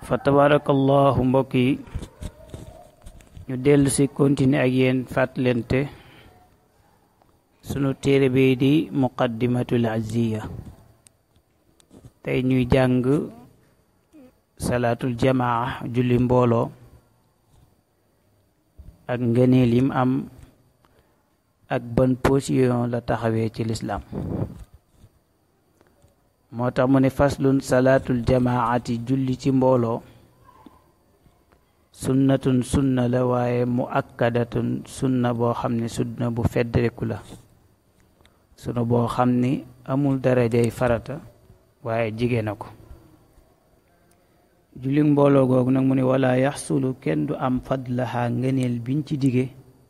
fa tabarakallahu mbokk yi ñu dellu si continuer ak yéen fàttalente sunu téere bi di muqaddimatul azziya tey ñuy jàng salaatul jamaa julli mbooloo ak ngëneel yim am ak ban position la taxawee ci lislaam moo tax mu ne faslun salaatul jamaati julli ci mbooloo sunnatun sunna la waaye mu akkadatun sunna boo xam ne sunna bu feddreku la sunna boo xam ni amul darajay farata waaye jigéen na ko julli mbooloo googu nag mu ne wala yaxsulu kenn du am fadlaha ngëneel biñ ci dige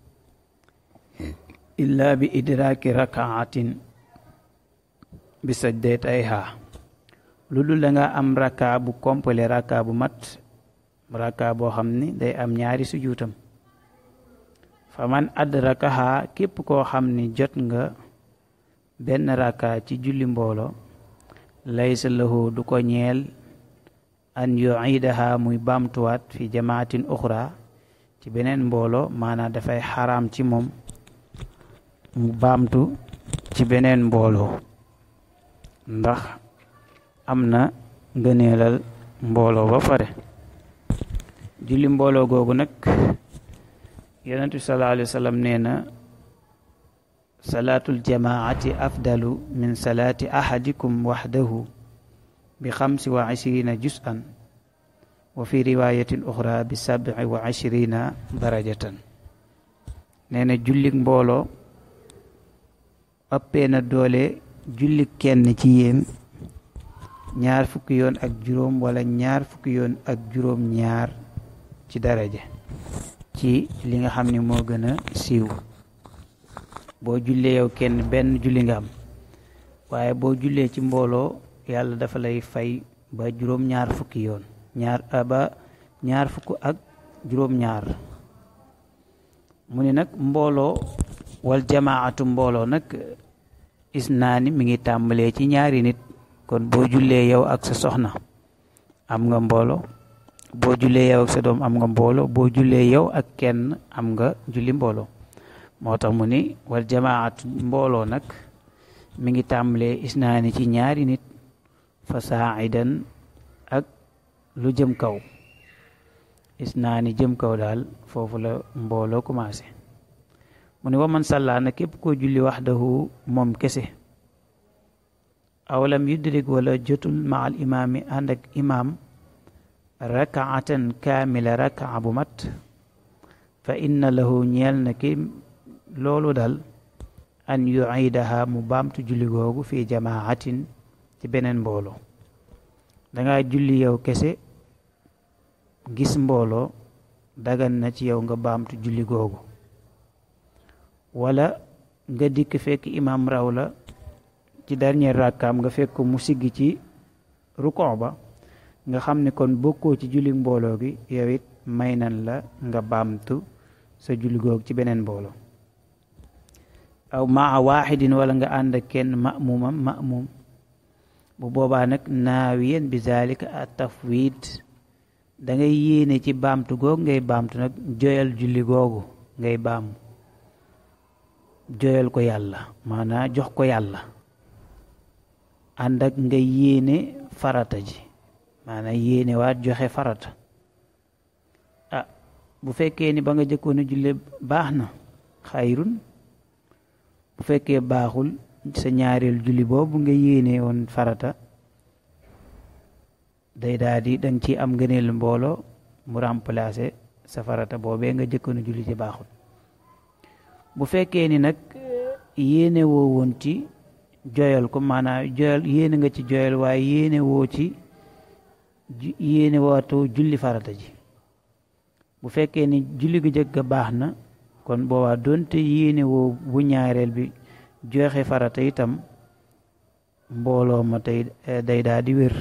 illa bi idraaki rakaatin bi sajdatayha lu dul da nga am raka bu complet raka bu mat raka boo xam ni day am ñaari sujuutam fa man adrakaha képp koo xam ni jot nga benn raka ci julli mbooloo laysa lahu du ko ñeel an yuidaha muy baamtuwaat fi jamaatin uxra ci beneen mbooloo maanaam dafay xaraam ci moom mu baamtu ci beneen mbooloo ndax am na ngëneelal mbooloo ba pare julli mbooloo googu nag yonent bi sallallahu alayhi wa sallam nee na salaatul jamaati afdalu min salaati ahadikum waxdahu bi xamsi wa ishrina juz'an wa fi riwayatin uxra bi sabi wa ishrina darajatan nee na jullik mbooloo ëppee na doole julli kenn ci yéen ñaar fukki yoon ak juróom wala ñaar fukki yoon ak juróom ñaar ci daraja ci li nga xam ni moo gën a siiw boo jullee yow kenn benn julli nga am waaye boo jullee ci mbooloo yàlla dafa lay fay ba juróom ñaar fukki yoon ñaar ba ñaar fukk ak juróom ñaar mu ni nag mbooloo wal jamaatu mbooloo nag isnaani mi ngi tàmbalee ci ñaari nit kon boo jullee yow ak sa soxna am nga mbooloo boo jullee yow ak sa doom am nga mbooloo boo jullee yow ak kenn am nga julli mbooloo moo tax mu ni wal jamaatu mbooloo nag mi ngi tàmbalee isnaani ci ñaari nit fa saaidan ak lu jëm kaw isnaani jëm kaw daal foofu la mbooloo commencé mu ne waman sàllaa na képp koo julli waxdahu moom kese awalam yudrik wala jotul ma al imaami ànd ak imaam rakaatan kaamila rakaa bu mat fa inna lahu ñeel na ki loolu dal an yuidaha mu baamtu julli googu fi jamaatin ci beneen mbooloo danga julli yow kese gis mbooloo dagan na ci yow nga baamtu julli googu wala nga dikk fekk imam raw la ci dernier rakkaam nga fekk mu sigg ci rukon ba nga xam ne kon bokkoo ci julli mbooloo gi yow it may nan la nga baamtu sa julli googu ci beneen mbooloo aw maa waaxidin wala nga ànd ak kenn ma'mumam ma'mum bu boobaa nag naawiyan bi zalika a tafwid da ngay yéene ci baamtu googu ngay baamtu nag joyal julli googu ngay baamu joyal ko yàlla maanaa jox ko yàlla ànd ak nga yéene farata ji maanaa yéene waat joxe farata ah bu fekkee ni ba nga jëkkoon a julle baax na xayrun bu fekkee baaxul sa ñaareel julli boobu nga yéene woon farata day daal di danga ci am ngëneel mbooloo mu remplacer sa farata boobee nga jëkkoon a julli ci baaxul bu fekkee ni nag yéene woo woon ci joyal ko maanaam joyal yéene nga ci joyal waaye yéene woo ci yéene wootoo julli farata ji bu fekkee ni julli gu jëkk ga baax na kon boobaa doonte yéene woo bu ñaareel bi joxe farata itam mbooloo ma tey day daal di wér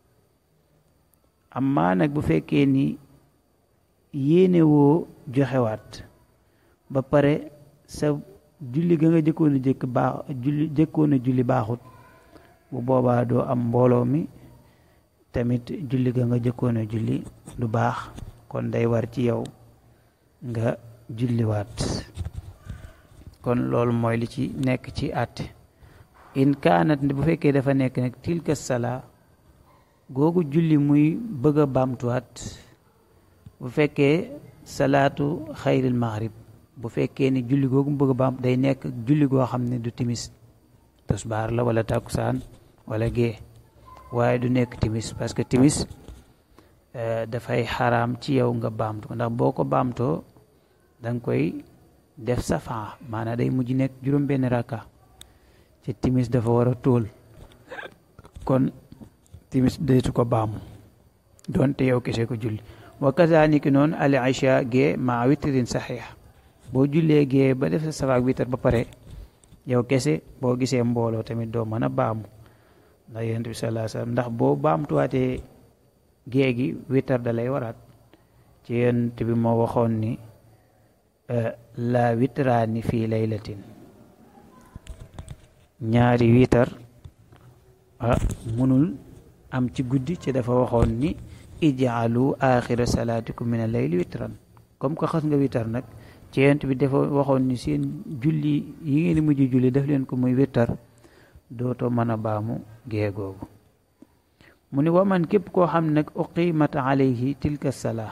amma nag bu fekkee ni yéene woo joxewaat ba pare sa julli ga nga jëkkoon a jëkk baax julli jëkkoon a julli baaxut bu boobaa doo am mbooloo mi tamit julli ga nga jëkkoon a julli du baax kon day war ci yow nga julliwaat kon loolu mooy li ci nekk ci àtte in kaanat bu fekkee dafa nekk nag tilka salaa googu julli muy bëgg a baamtuwaat bu fekkee salaatu xayril maghrib bu fekkee ni julli googu mu bëgg a baam day nekk julli goo xam ne du timis tosbaar la wala takkusaan wala gée waaye du nekk timis parce que timis dafay xaraam ci yow nga baamtu ndax boo ko baamtoo da nga koy def safaa maanaam day mujj nekk juróom benn rakka ci timis dafa war a tóol kon timis deetu ko baamu doonte yow kese ko julli wa kazaniki noonu al isha gee ma witrin saxiix boo jullee gee ba def sa safaak witar ba pare yow kese boo gisee mbooloo tamit doo mën a baamu ndax yonent bi sallallahu alayhi wasallam ndax boo baamtuwaatee gée gi witar da lay waraat ci yonent bi moo waxoon ni la witraani fii laylatin ñaari witar ah munul am ci guddi ci dafa waxoon ni ijaalu axira salaatikum min al-layli witran comme que xas nga witar nag ci yonent bi dafa waxoon ni seen julli yi ngeen di mujj julli def leen ko muy witar dootoo mën a baamu gée googu mu ni waman képp koo xam nag uqimat alayhi tilka salaa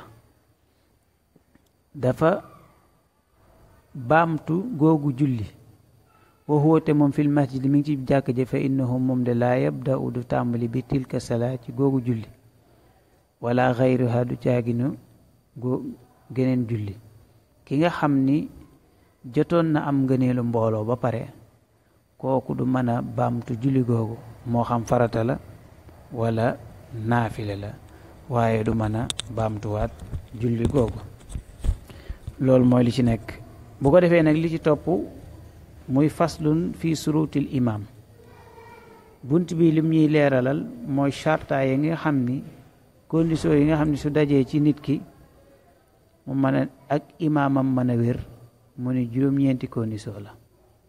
dafa baamtu googu julli wa huwa te moom fil masjid mi ngi ci jàkk ja fa innahu moom de laa yabda'u du tàmbali bi tilka salaa ci googu julli wala xayruha du caaginu goo geneen julli ki nga xam ni jotoon na am ngëneelu mbooloo ba pare kooku du mën a baamtu julli googu moo xam farata la wala naafile la waaye du mën a baamtuwaat julli googu loolu mooy li ci nekk bu ko defee nag li ci topp muy faslun fi surutil imam bunt bi lim ñuy leeralal mooy charta yi nga xam ni condition yi nga xam ni su dajee ci nit ki mu mën a ak imaamam mën a wér mu ni juróom-ñeenti condition la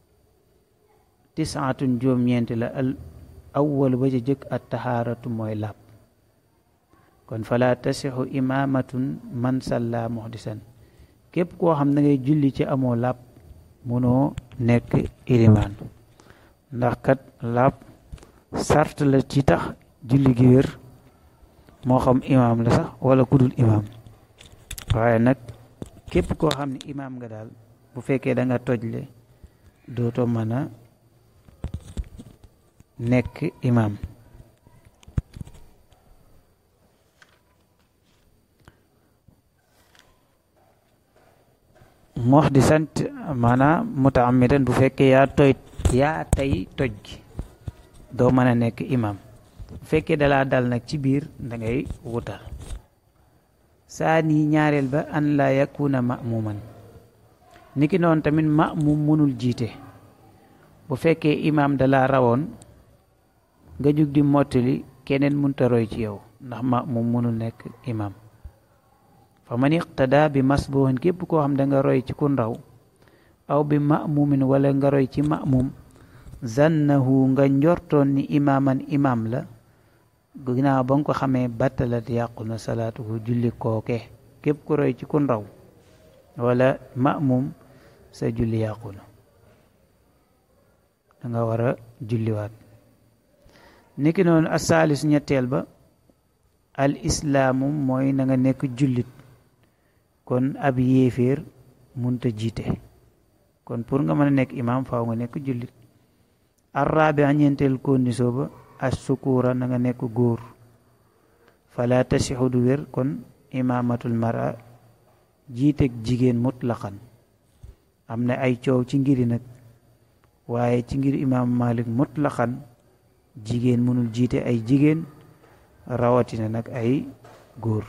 tisaatun juróom-ñeenti la al awwal ba ca jëkk at tahaaratu mooy làpp kon fala tasixu imaamatun man salla muhdisan képp koo xam da ngay julli ci amoo làpp munoo nekk ilimaan ndax kat làpp sart la ci tax julli gi wér moo xam imaam la sax wala kudul imaam waaye nag képp koo xam ne imaam nga daal bu fekkee da nga tojle dootoo mën a nekk imaam moox di sant maanaam mutaamidan bu fekkee yaa toy yaa tey toj gi doo mën a nekk imam bu fekkee dalaa dal nag ci biir da ngay wutal saa nii ñaareel ba an la yakuna ma'muman niki noonu tamit ma'mum mënul jiite bu fekkee imam dalaa rawoon nga jug di mottali keneen munta roy ci yow ndax ma'mum mënul nekk imam fa man iqtada bi masbuhin képp koo xam da nga roy ci kun raw aw bi ma'mumin wala nga roy ci ma'mum zannahu nga njortoon ni imaaman imaam la ginnaaw ba nga ko xamee battalat yàqu na salaatuhu julli kooke képp ku roy ci kun raw wala ma'mum sa julli yàqu na da nga war a julliwaat niki noonu asaalis ñetteel ba al islaamu mooy na nga nekk jullit kon ab yéeféer munta jiite kon pour nga mën a nekk imaam faaw nga nekk jullit arraabi a ñeenteel condition ba as sukura na nga nekk góor fala tasixu du wér kon imaamatul mara jiiteg jigéen mutlaqan am na ay coow ci ngiri nag waaye ci ngir imaam malik mutlaqan jigéen mënul jiite ay jigéen rawatina nag ay góor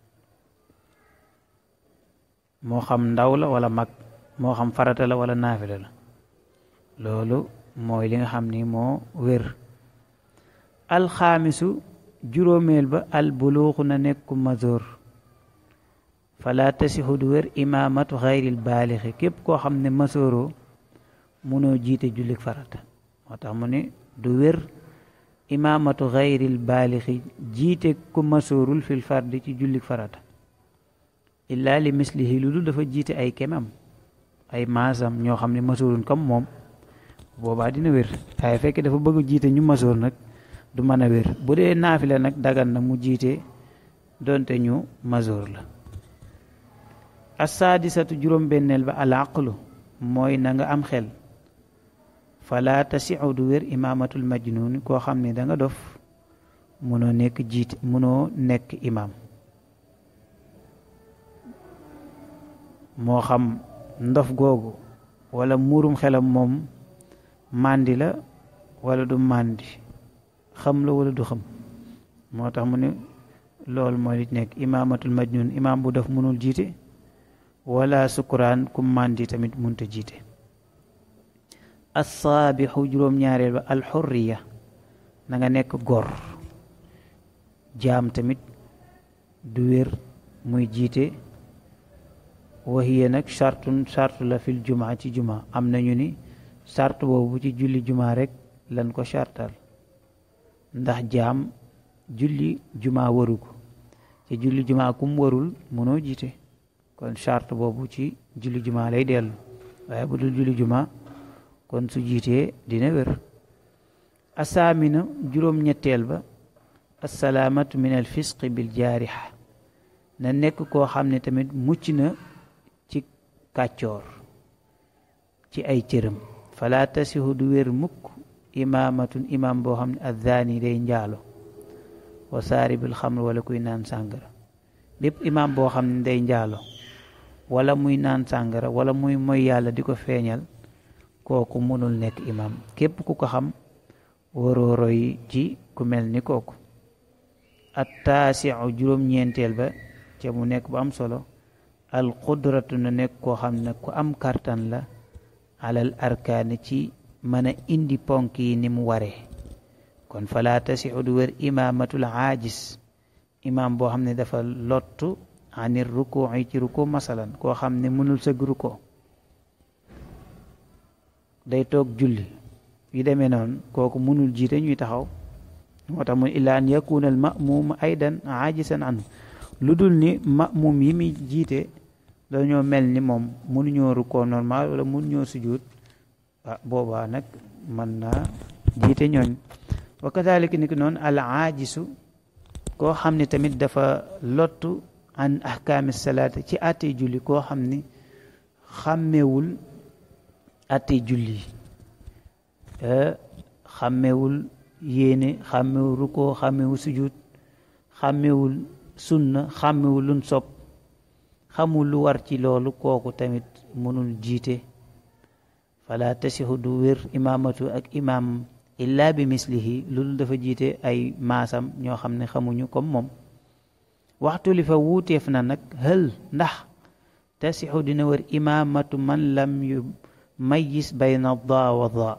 moo xam ndaw la wala mag moo xam farata la wala naafila la loolu mooy li nga xam ni moo wér alxaamisu juróomeel ba al buluuxu na nekku mazoor fala tasixu du wér imaamatu xayril baalixi képp koo xam ne masooroo munoo jiite jullik farata moo tax mu ne du wér imaamatu xayril baalixi jiite ku masoorul fil fardi ci jullik farata illaa li mislihi lu dul dafa jiite ay kemam ay maasam ñoo xam ne masoorun comme moom boobaa dina wér waaye fekk dafa bëgg jiite ñu masoor nag du mën a wér bu dee naafila nag dagan na mu jiite donte ñu masoor la assaadisatu juróom-benneel ba al aqlu mooy na nga am xel fala tasiu du wér imaamatul majnun koo xam ne da nga dof munoo nekk jiite munoo nekk imaam moo xam ndof googu wala muurum xelam moom màndi la wala du màndi xam la wala du xam moo tax mu ne loolu mooy li nekk imaamatul majnun imaam bu dof munul jiite wala sukuraan ku màndi tamit munta jiite assaabixu juróom-ñaareel ba alxurriya na nga nekk gor jaam tamit du wér muy jiite waxiye nag chartun charte la fil jumaa ci jumaa am nañu ni charte boobu ci julli jumaa rek lan ko chartal ndax jaam julli jumaa waru ko ci julli jumaa kum warul mënoo jiite kon charte boobu ci julli jumaa lay dellu waaye bu dul julli jumaa kon su jiitee dina wér asaamina juróom-ñetteel ba assalaamatu min al fisqi bil jaarixa na nekk koo xam ne tamit mucc na ci kàccoor ci ay cëram fala tasihu du wér mukk imaamatun imaam boo xam ne addaani day njaalo wa saaribil xamr wala kuy naan sàngara bépp imaam boo xam ne day njaalo wala muy naan sàngara wala muy moy yàlla di ko feeñal kooku mënul nekk imaam képp ku ko xam waroo roy ci ku mel ni kooku at taasiu juróom-ñeenteel ba ca mu nekk bu am solo al qudratu na nekk koo xam ne ku am kartan la alal arkaani ci mën a indi ponk yi ni mu waree kon fala tasixu du wér imaamatul aajis imaam boo xam ne dafa lottu anir ruku yi ci ruko masalan koo xam ne mënul sëgg ruko day toog julli yu demee noonu kooku mënul jiite ñuy taxaw moo tax mun illa an yakuna al ma'muum aydan aajisan anhu lu dul ni ma'muum yi muy jiite dañoo mel ni moom mënuñoo rukkoo normal wala mënuñoo sujud ah boobaa nag mën naa jiite ñooñ wa kadalika ni ki noonu al aajisu koo xam ne tamit dafa lottu an ahkaami salaata ci àttee julli koo xam ni xàmmewul àttee julli xàmmewul yéene xàmmewul rukkoo xàmmewul sujud xàmmewul sunna xàmmewul lun sopp xamul lu war ci loolu kooku tamit mënul jiite fala tasixu du wér imaamatu ak imaam illa bi mislihi loolu dafa jiite ay maasam ñoo xam ne xamuñu comme moom waxtu li fa wuuteef na nag hël ndax tasixu dina wér imaamatu man lam yu mayis bayna daa wa daa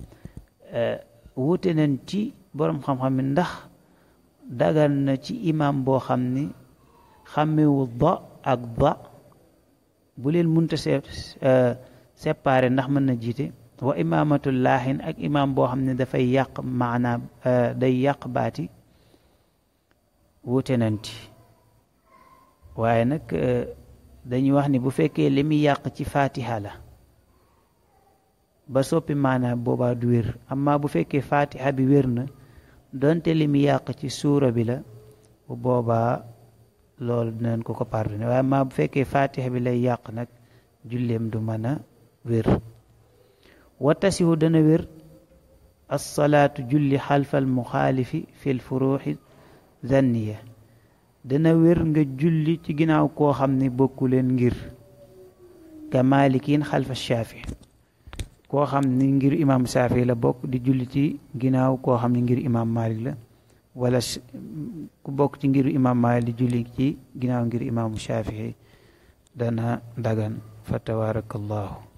wuute nañ ci boroom xam-xam mi ndax dagan na ci imaam boo xam ni xàmmewu da ak da bu leen munta séparé ndax mën na jiite wa imaamatul laaxin ak imaam boo xam ne dafay yàq maanaam day yàq baati wuute nanti waaye nag dañuy wax ni bu fekkee li muy yàq ci fatiha la ba soppi maanaam boobaa du wér amma bu fekkee fatiha bi wér na donte li muy yàq ci suura bi la bu boobaa loolu dinañ ko ko pardonné waaye amma bu fekkee fatiha bi lay yàq nag julleem du mën a wér wa tasihu dana wér alsalaatu julli xalfal muxaalifi fi l furuuxi zanniya dana wér nga julli ci ginnaaw koo xam ne bokku leen ngir ka maalikiin xalfa shaafi koo xam ni ngir imam shaafi la bokk di julli ci ginnaaw koo xam ne ngir imam malik la wala ku bokk ci ngir imam malik di julli ci ginnaaw ngir imaamu shaafi dana dagan fa tabaarakallahu